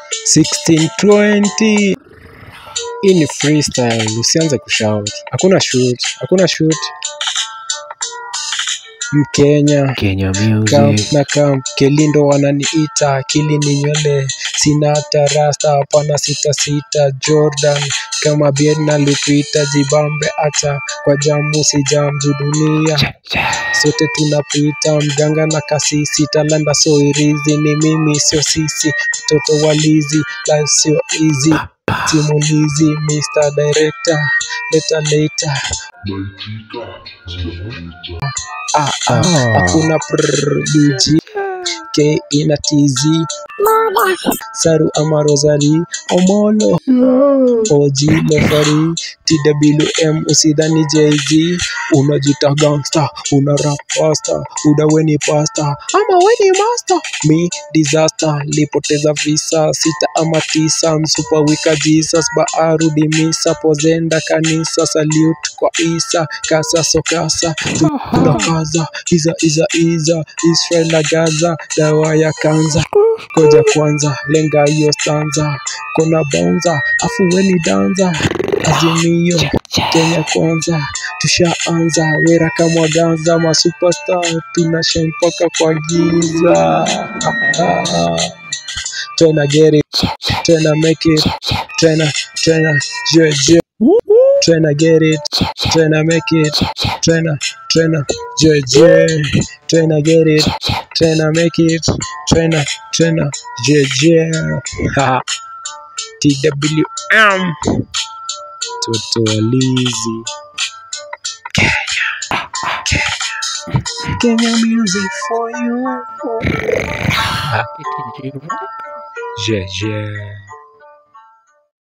1620 hii ni freestyle usianze kushout hakuna shoot hakuna shoot mkenya Kenya Camp music. na camp kelindo wananiita akili ni nywele sina hata rasta hapana sita sita jordan kama biena lupita jibambe hata kwa jamu si jamju dunia sote tunapita mganga na kasisi talanda so irizi ni mimi sio sisi mtoto walizi life sio easy simulizi mr director leta leta ah, ah, hakuna prbg k ina tz saru ama rosari omolo og lefari twm usidhani jz unajita gangsta una rap pasta uda weni pasta ama weni master mi disaster lipoteza visa sita ama tisa msupa wika jesus baarudi misa pozenda kanisa salute kwa isa kasa sokasa tunakaza iza iza iza israel na gaza dawa ya kanza koja kwanza lenga hiyo stanza kona bonza afuweni danza azimio kenya kwanza tushaanza wera kama ganza masupestar tunasha mpaka kwa giza tena get it tena make it tena tena je je tena get it tena make it tena tena je je tena get it tena make it tena tena je je Ha. TWM toto walizi Kenya Kenya Kenya music for you je je